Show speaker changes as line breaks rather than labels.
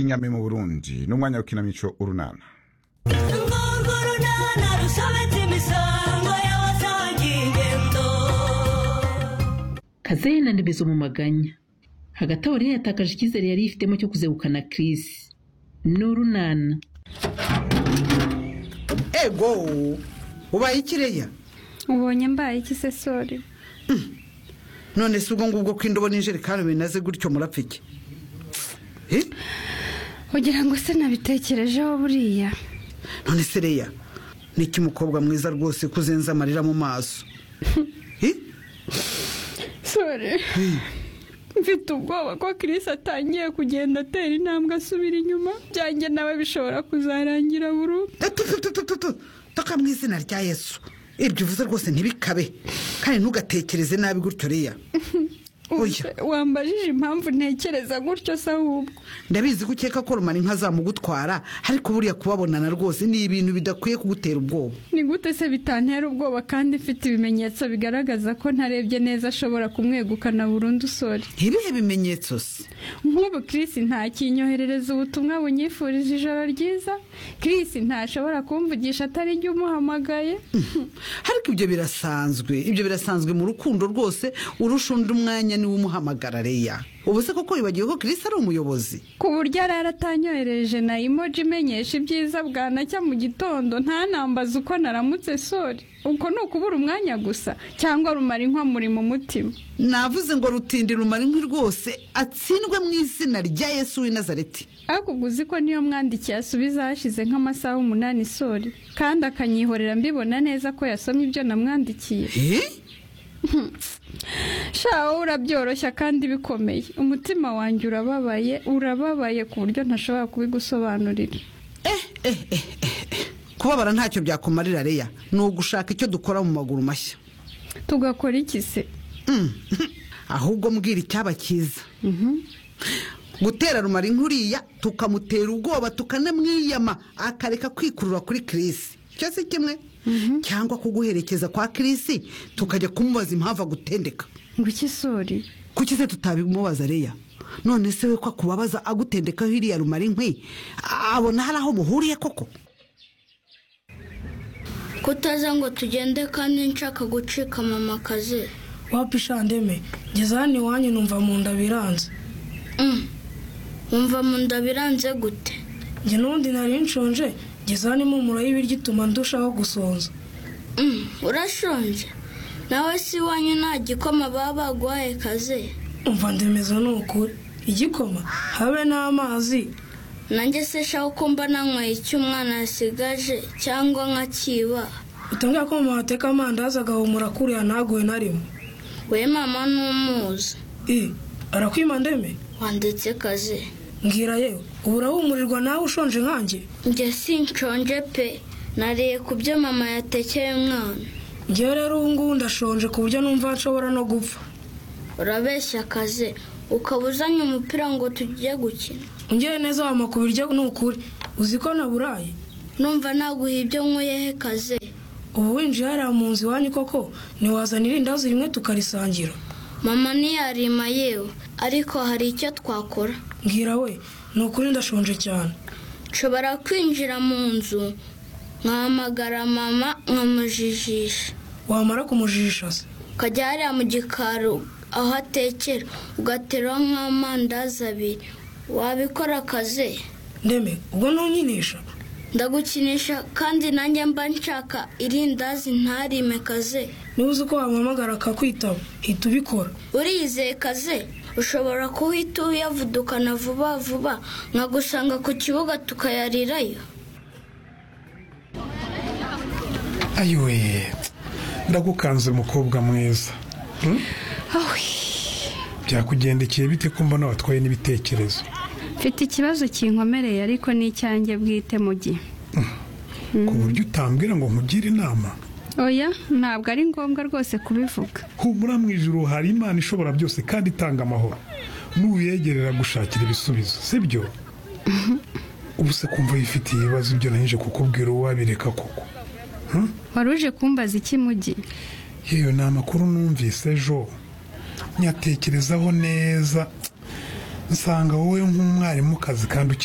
inyami mu burundi n'umwanya w'ikinamico urunana
urwo runana rusobetse imisango y'abasangiye ingendo
kazehe na ndebezo mu maganya hagati aho rero yatakaje icyizere yari yifitemo cyo kuzegukana kirisi n'urunana
ego ubaye ikireya
ubonye mbaye iki se sori
none si ubwo ngubwo ko indobo n'injerekani binaze gutyo murapfa iki Eh,
ugira ngo se nabitekerejeho buriya
none se reya niki mukobwa mwiza rwose ko uzenze amarira mu maso Eh,
sori mfite ubwoba ko kirisi atangiye kugenda atera intambwe asubira inyuma byanjye nawe bishobora kuzarangira burundu
tu, tu, tu, tu, tu, tu, taka mu izina rya yesu ibyo uvuze rwose ntibikabe kandi ntugatekereze nabi gutyo reya Oya.
Ubu se wambajije impamvu ntekereza gutyo se ahubwo
ndabizi ko ukeka ko rumara inka zamugutwara ariko buriya kubabonana rwose ni ibintu bidakwiye kugutera ubwoba
ni gute se bitantera ubwoba kandi mfite ibimenyetso bigaragaza ko ntarebye neza ashobora kumwegukana burundu sori
ibihe bimenyetso se
nk'ubu kirisi ntakinyoherereza ubutumwa bunyifurije ijoro ryiza kirisi ntashobora kumvugisha atari jya umuhamagaye
ariko ibyo birasanzwe ibyo birasanzwe mu rukundo rwose urusha undi umwanya niwe umuhamagara reya ubu se koko wibagiwe ko kirisi ari umuyobozi
ku buryo arara atanyohereje na imoji imenyesha ibyiza bwanacya mu gitondo ntanambaze uko naramutse sori uko ni ukubura umwanya gusa cyangwa rumara inkwamuri mu mutima
navuze ngo rutindi rumara inkwi rwose atsindwe mu izina rya yesu w'i nazareti
ariko ubwo uzi ko niyo mwandikiye asubiza hashize nk'amasaha umunani sori kandi akanyihorera mbibona neza ko yasomye ibyo namwandikiye
Eh?
sha wowe urabyoroshya kandi bikomeye umutima wanjye urababaye urababaye ku buryo ntashobora kubigusobanurira
Eh, eh, eh, eh, eh. kubabara ntacyo byakumarira reya ni ugushaka icyo dukora mu maguru mashya
tugakora iki se
Mm. ahubwo mbwira icyaba cyiza gutera rumara inkuriya tukamutera ubwoba tukanamwiyama akareka kwikurura kuri kirisi icyo si kimwe cyangwa kuguherekeza kwa kirisi tukajya kumubaza impamvu agutendeka
ngo iki sori
kuki se tutabimubaza reya none se we ko akubabaza agutendekaho iriya rumara inkwi a- abona hari aho muhuriye koko
kutaza ngo tugende kandi nshaka gucika mama akazi
wapi shandeme ngeze hano iwanyu numva mu nda biranze
wumva mu nda biranze gute
njye n'ubundi nari nshonje ngeze hano impumuro y'ibiryo ituma ndushaho gusonza
Mm, urashonje nawe si iwanyu nta gikoma baba baguhaye kazi
umva ndemeza ni ukuri igikoma habe n'amazi
nanjye se shaho ko mba nanyweye icyo umwana yasigaje cyangwa nkakiba
utambwira ko mama ateka amandazi agahumura kuriya ntaguwe na rimwe
we mama n'umuzi
i arakwima ndeme
wanditse kazi
mbwira yewe ubu urahumurirwa nawe ushonje nkanjye
njye sinshonje pe nariye ku byo mama yatekeye umwana
njyewe rero ubu ngubu ndashonje ku buryo numva nshobora no gupfa
urabeshya kazi ukaba uzanye umupira ngo tujye gukina
ungeye neza wampa ku biryo ni ukuri uzi ko naburaye
numva naguha ibyo nkwiyehe kazi
ubu winjiye hariya mu nzu iwanyu koko ntiwazanira indazi rimwe tukarisangira
mama ntiyarima yewe ariko hari icyo twakora
mbwira we ni ukuri ndashonje cyane
nshobora kwinjira mu nzu nkahamagara mama nkamujijisha
wamara kumujijisha se
ukajya hariya mu gikari aho atekera ugateraho nk'amandazi abiri wabikora akazi
ndeme ubwo ntunyinisha
ndagukinisha kandi nanjye mba nshaka irindazi ntarime kazi
niba uzi ko wamuhamagara akakwitaba hita ubikora
uriyizeye kazi ushobora kuhita uyavudukana vuba vuba nkagusanga ku kibuga tukayarirayo
ayiwe ndagukanze mukobwa mwiza Hmm? byakugendekeye bite ko mbona watwaye n'ibitekerezo
mfite ikibazo kinkomereye ariko ni icyanjye bwite mu gihe
ku buryo utambwira ngo nkugire inama
oya ntabwo ari ngombwa rwose kubivuga
humura mu ijuru hari imana ishobora byose kandi itanga amahoro nuyegerera gushakira ibisubizo sibyo ubu se kumva yifitiye ibibazo ibyo nahije kukubwira uwabireka koko
wari uje kumbaza iki mu gihe
yewe ni amakuru numvise ejo nyatekerezaho neza nsanga wowe nk'umwarimukazi kandi ukiri